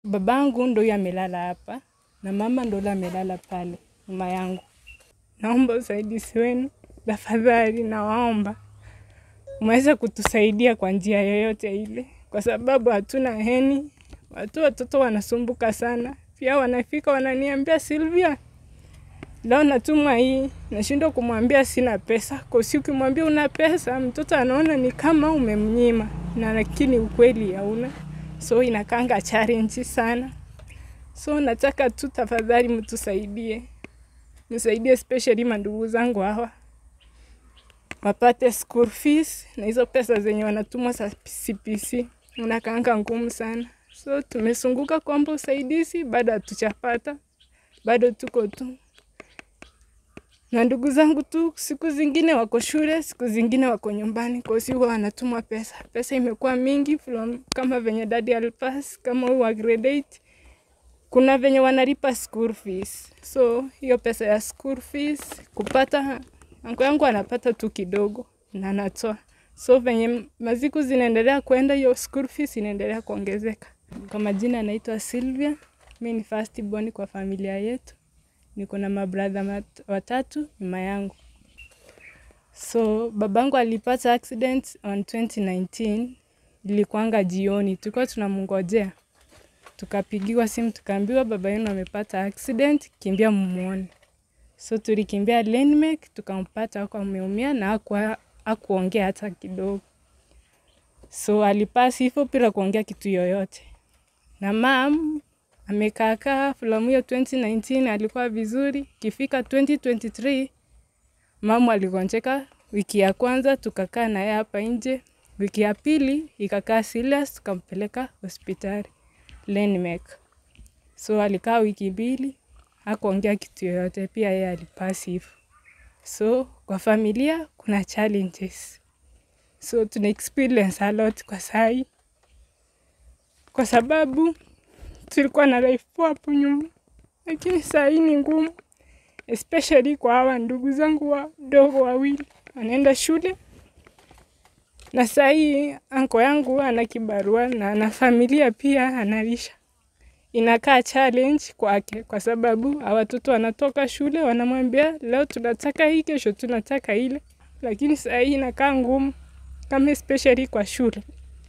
Babangu ndo huyo amelala hapa na mama ndo yule amelala pale nyuma yangu. Naomba usaidizi wenu tafadhali, nawaomba mweze kutusaidia kwa njia yoyote ile, kwa sababu hatuna heni. Watu watoto wanasumbuka sana, pia wanafika wananiambia Silvia, leo natumwa hii, nashindwa kumwambia sina pesa, kwa si ukimwambia una pesa mtoto anaona ni kama umemnyima, na lakini ukweli hauna, so inakanga challenge sana. So nataka tu tafadhali mtusaidie, nisaidie especially mandugu zangu hawa wapate school fees na hizo pesa zenye wanatumwa za CPC unakaanga ngumu sana. So tumesunguka kuomba usaidizi, bado hatuchapata, bado tuko tu na ndugu zangu tu, siku zingine wako shule, siku zingine wako nyumbani, kwa hiyo huwa wanatumwa pesa. Pesa imekuwa mingi from, kama venye dadi alipass, kama huyu wa grade 8 kuna venye wanalipa school fees, so hiyo pesa ya school fees kupata, anko yangu anapata tu kidogo na anatoa, so venye maziku zinaendelea kwenda, hiyo school fees inaendelea kuongezeka. Kwa majina anaitwa Sylvia, mi ni first born kwa familia yetu, niko na mabradha watatu nyuma yangu. So babangu alipata accident on 2019, ilikuanga jioni, tulikuwa tunamngojea tukapigiwa simu tukaambiwa baba yenu amepata accident, kimbia mumuone. So tulikimbia Landmark tukampata huko ameumia na hakuwa hakuongea hata kidogo. So alipasi hivyo bila kuongea kitu yoyote. Na mam amekaakaa filamu hiyo 2019 alikuwa vizuri, kifika 2023 mamu aligonjeka. Wiki ya kwanza tukakaa naye hapa nje, wiki ya pili ikakaa serious, tukampeleka hospitali Landmark. So alikaa wiki mbili hakuongea kitu yoyote, pia yeye alipasi hivyo. So kwa familia kuna challenges, so tuna experience a lot kwa sai, kwa sababu tulikuwa na life poa hapo nyuma, lakini saa hii ni ngumu, especially kwa hawa ndugu zangu wadogo wawili wanaenda shule, na saa hii anko yangu ana kibarua na ana familia pia analisha inakaa challenge kwake, kwa sababu hawa watoto wanatoka shule wanamwambia leo tunataka hii, kesho tunataka ile, lakini saa hii inakaa ngumu, kama especially kwa shule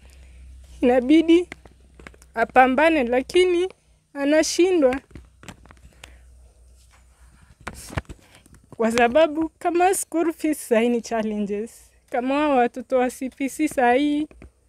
inabidi apambane, lakini anashindwa kwa sababu kama school fees saa hii ni challenges, kama hawa watoto wa CPC saa hii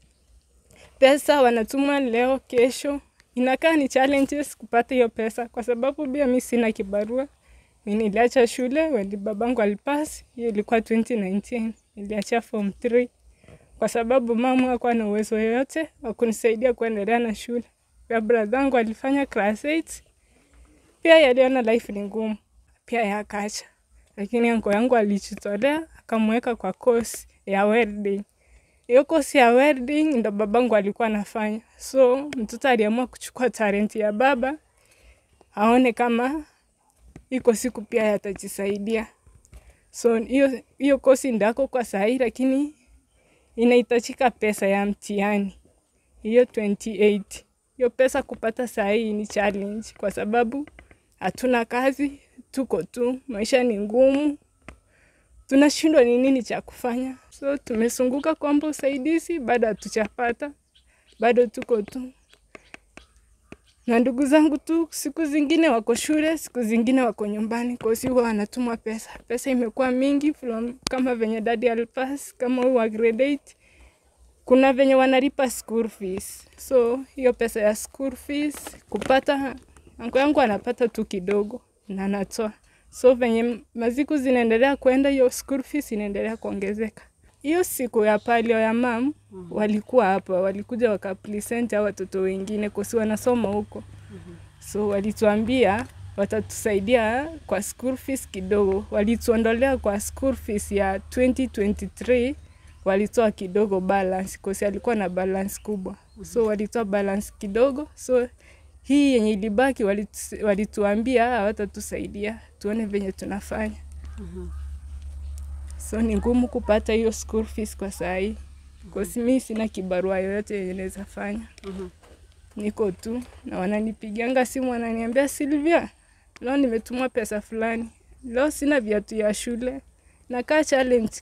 pesa wanatuma leo, kesho inakaa ni challenges kupata hiyo pesa, kwa sababu pia mi sina kibarua. Mi niliacha shule wali babangu alipass, hiyo ilikuwa 2019 niliacha form 3 kwa sababu mama hakuwa na uwezo yoyote wa kunisaidia kuendelea na shule. Pia bradhangu alifanya class 8 pia yaliona life ni ngumu, pia yakacha, lakini anko yangu alijitolea akamweka kwa course ya welding hiyo kosi ya welding ndo babangu alikuwa anafanya, so mtoto aliamua kuchukua talenti ya baba aone kama iko siku pia yatajisaidia. So hiyo hiyo kosi ndako kwa sahii, lakini inahitajika pesa ya mtihani hiyo 28 hiyo pesa kupata sahii ni challenge, kwa sababu hatuna kazi, tuko tu, maisha ni ngumu tunashindwa ni nini cha kufanya, so tumesunguka kuomba usaidizi, bado hatuchapata, bado tuko tu na ndugu zangu tu. Siku zingine wako shule, siku zingine wako nyumbani, kwa hiyo huwa wanatumwa pesa. Pesa imekuwa mingi from, kama venye dadi alipass, kama huyu wa grade 8 kuna venye wanalipa school fees, so hiyo pesa ya school fees kupata, anko yangu anapata tu kidogo na anatoa so venye maziku zinaendelea kwenda, hiyo school fees inaendelea kuongezeka. Hiyo siku ya palio ya mam walikuwa hapa, walikuja wakapresent hao watoto wengine kosi wanasoma huko, so walituambia watatusaidia kwa school fees kidogo. Walituondolea kwa school fees ya 2023 walitoa kidogo balance, kosi alikuwa na balance kubwa, so walitoa balance kidogo, so hii yenye ilibaki walitu, walituambia hawatatusaidia, tuone venye tunafanya. So ni ngumu kupata hiyo school fees kwa saa hii, kosi mi sina kibarua yoyote yenye naweza fanya. niko tu na wananipigianga simu wananiambia, Silvia, leo nimetumwa pesa fulani, leo sina viatu ya shule, nakaa challenge.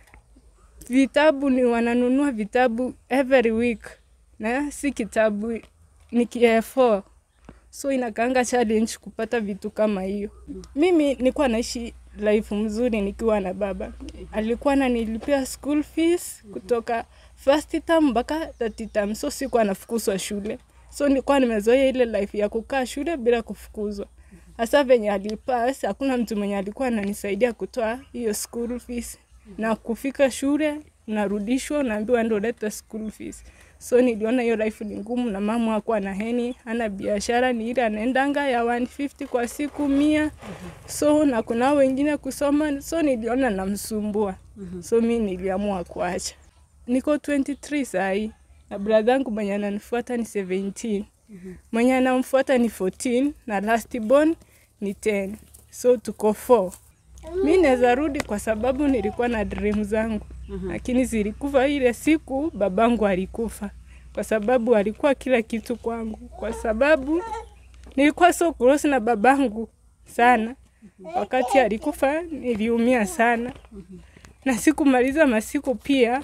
Vitabu ni wananunua vitabu every week na si kitabu ni KF4 so inakaanga challenge kupata vitu kama hiyo. Mimi nilikuwa naishi life mzuri nikiwa na baba, alikuwa ananilipia school fees kutoka first term mpaka third term, so sikuwa nafukuzwa shule, so nilikuwa nimezoea ile life ya kukaa shule bila kufukuzwa. Hasa venye alipass, hakuna mtu mwenye alikuwa ananisaidia kutoa hiyo school fees, na kufika shule unarudishwa, unaambiwa ndio leta school fees. So niliona hiyo life ni ngumu, na mama hakuwa na heni, hana biashara, ni ile anaendanga ya 150 kwa siku mia. So na kuna wengine kusoma, so niliona namsumbua, so mi niliamua kuacha. Niko 23 sahi na brother yangu mwenye ananifuata ni 17 mwenye anamfuata ni 14 na last born ni 10 so tuko 4 mi naweza rudi kwa sababu nilikuwa na dream zangu lakini zilikufa ile siku babangu alikufa kwa sababu alikuwa kila kitu kwangu kwa sababu nilikuwa so close na babangu sana wakati alikufa niliumia sana na sikumaliza masiku pia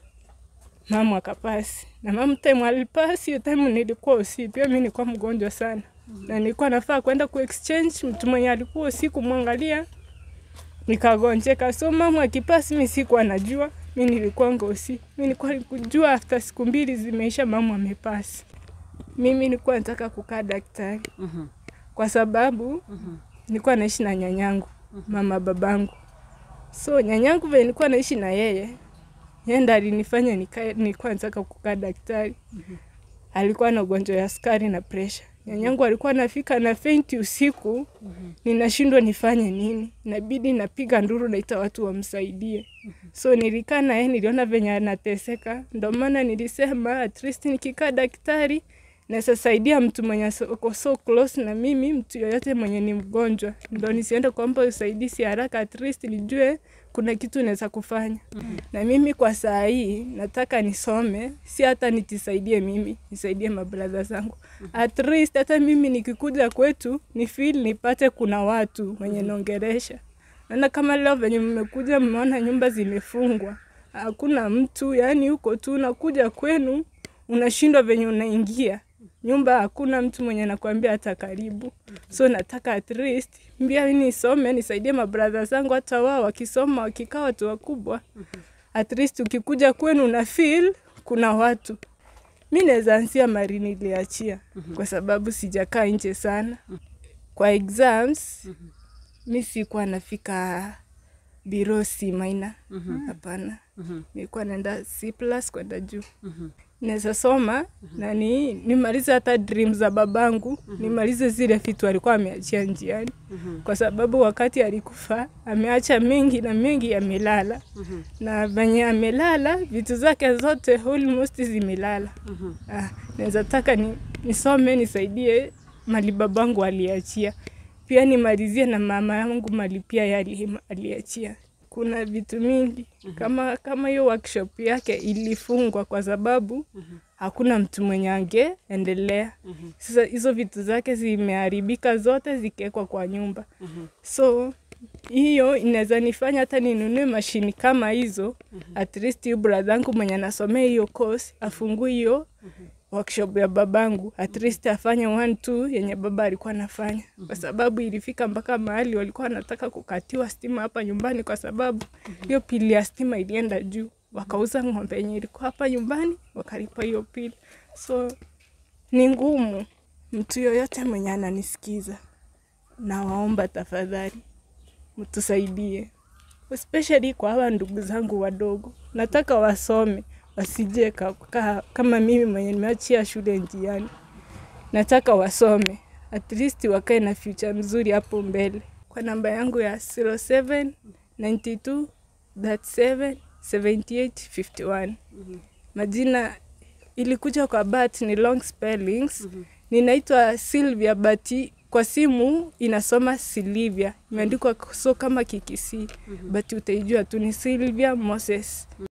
mama akapasi na mama time alipasi, hiyo time nilikuwa usi pia mimi nilikuwa mgonjwa sana na nilikuwa nafaa kwenda ku exchange, mtu mwenye alikuwa usiku mwangalia nikagonjeka. So mama akipasi, mimi sikuwa najua, mimi nilikuwa ngosi, mimi nilikuwa kujua after siku mbili zimeisha mama amepasi. Mimi nilikuwa nataka kukaa daktari kwa sababu nilikuwa naishi na nyanyangu mama babangu, so nyanyangu vile nilikuwa naishi na yeye yeye ndo alinifanya nikae, nilikuwa nataka kukaa daktari. Alikuwa na ugonjwa ya sukari na presha. Nyanyangu alikuwa nafika na feinti usiku, ninashindwa nifanye nini, inabidi napiga nduru, naita watu wamsaidie. So nilikaa na yeye, niliona venye anateseka, ndo maana nilisema at least nikikaa daktari naweza saidia mtu mwenye uko so close na mimi, mtu yoyote mwenye ni mgonjwa, ndo nisiende kuomba usaidizi haraka, at least nijue kuna kitu naweza kufanya. Na mimi kwa saa hii nataka nisome, si hata nitisaidie mimi, nisaidie mabradha zangu. At least hata mimi nikikuja kwetu ni feel nipate kuna watu wenye naongeresha. Naona kama leo venye mmekuja mmeona nyumba zimefungwa, hakuna mtu, yani huko tu unakuja kwenu unashindwa venye unaingia nyumba, hakuna mtu mwenye nakwambia hata karibu. So nataka at least mbia mimi nisome, nisaidie mabradha zangu, hata wao wakisoma, wakikaa watu wakubwa, at least ukikuja kwenu una feel kuna watu. Mi naweza ansia mari niliachia kwa sababu sijakaa nje sana. Kwa exams mi sikuwa nafika biro C minor, hapana. Nilikuwa naenda C plus kwenda juu. Naweza soma na ni nimalize hata dream za babangu, nimalize zile vitu alikuwa ameachia njiani, kwa sababu wakati alikufa ameacha mengi na mengi yamelala, na venye amelala vitu zake zote almost zimelala. Ah, naweza taka ni, nisome nisaidie mali babangu aliachia, pia nimalizie na mama yangu mali pia yali aliachia. Kuna vitu mingi kama kama hiyo workshop yake ilifungwa kwa sababu hakuna mtu mwenye angeendelea. Sasa hizo vitu zake zimeharibika zote zikiwekwa kwa nyumba, so hiyo inaweza nifanya hata ninunue mashini kama hizo. At least huyu brother yangu mwenye anasomea hiyo course afungue hiyo workshop ya babangu, at least afanye one two yenye baba alikuwa anafanya, kwa sababu ilifika mpaka mahali walikuwa wanataka kukatiwa stima hapa nyumbani, kwa sababu hiyo pili ya stima ilienda juu. Wakauza ng'ombe yenye ilikuwa hapa nyumbani, wakalipa hiyo pili. So ni ngumu. Mtu yoyote mwenye ananisikiza, nawaomba tafadhali mtusaidie, especially kwa hawa ndugu zangu wadogo, nataka wasome wasije ka, kama mimi mwenye nimeachia shule njiani. Nataka wasome at least wakae na future mzuri hapo mbele. Kwa namba yangu ya 07 92 37 78 51. Majina ilikuja kwa bat ni long spellings. Ninaitwa Sylvia but kwa simu inasoma Silivia, imeandikwa so kama kikisi but utaijua tu ni Sylvia Moses.